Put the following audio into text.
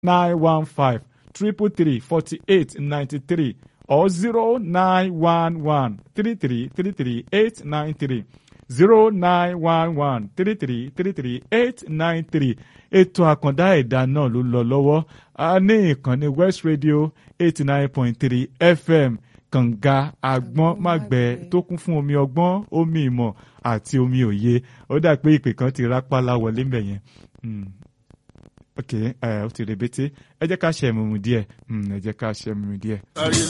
nine one five triple three forty eight ninety three or zero nine one one three three three three eight nine three zero nine one one three three three three eight nine three ètò àkàndá ẹ̀dá náà ló lọ lọ́wọ́ a ní ìkànnì West Radio eighty nine point three FM kànga agbọ́n mágbẹ́ tó kún fún omi ọgbọ́n omi ìmọ̀ àti omi òye ó dà pé ìpè kan ti rápálá wọlé mbẹ̀ yẹn ok ẹ ó ti rebete ẹ jẹ́ ká ṣe ẹ̀mùmù díẹ̀ ẹ jẹ́ ká ṣe ẹ̀mùmù díẹ̀.